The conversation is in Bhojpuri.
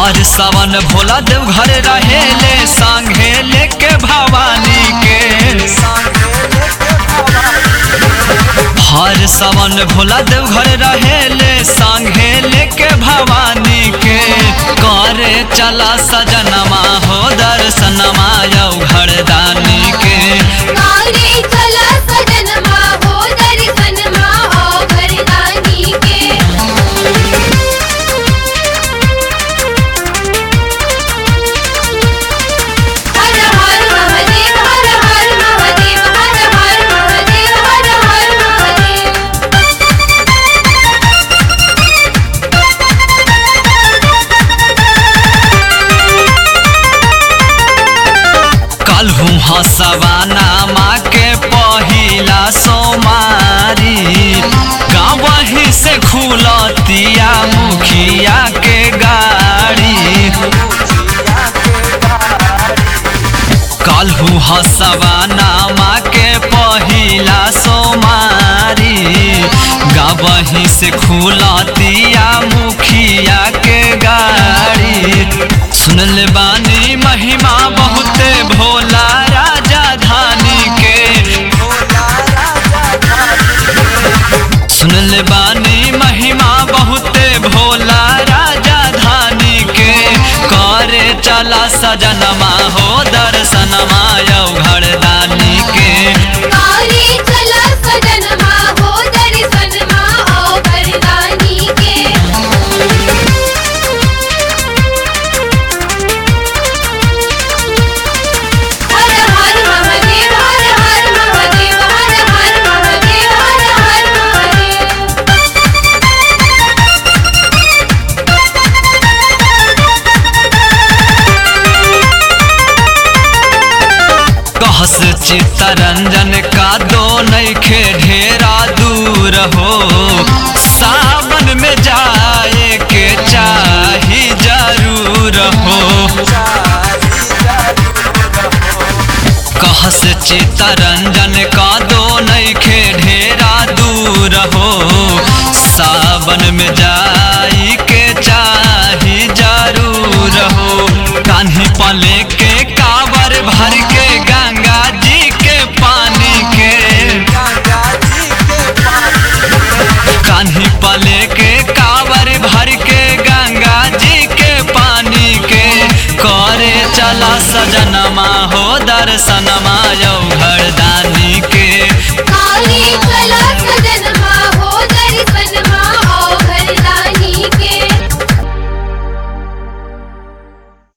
हर सावन भोला देव घर रहेले संगे लेके भवानी के हर सावन भोला देव घर रहेले संगे लेके भवानी के करे चला सजनमा हो दर्शनमा यौ घरदानी के कारे चला सजनमा हो दर्शनमा हो घरदानी के हर हर महादेव हर हर महादेव हर हर महादेव हर हर महादेव कलहू हसवाना माँ के पहिला सोमारी गाँवही से खुलतिया मुखिया के गाड़ी कलहू हसवाना माँ के पहिला सोमारी गाँवही से खुलतिया मुखिया के गाड़ी सुनल बानी महिमा बहुते भोला राजा धानी के सुनल बानी महिमा बहुते भोला राजा धानी के करे चला सजनमा हो दर्शनमा यौ घरदानी के कारे चला सजनमा हो दर्शनमा हो घरदानी के हर हर महादेव हर हर महादेव हर हर महादेव हर हर महादेव कहस चित्तरंजन का दो नैखे ढेरा दूर हो सावन में जाए के चाही जरूर हो कहस चित्तरंजन का दो नैखे ढेरा दूर हो सावन में जाई के चाही जरूर हो कान्ही पले के कावर भर के गंगा जी के पानी के कान्ही पले के कावर भर के गंगा जी के पानी के करे चला सजनमा हो दर्शनमा यौ घरदानी के कारे चला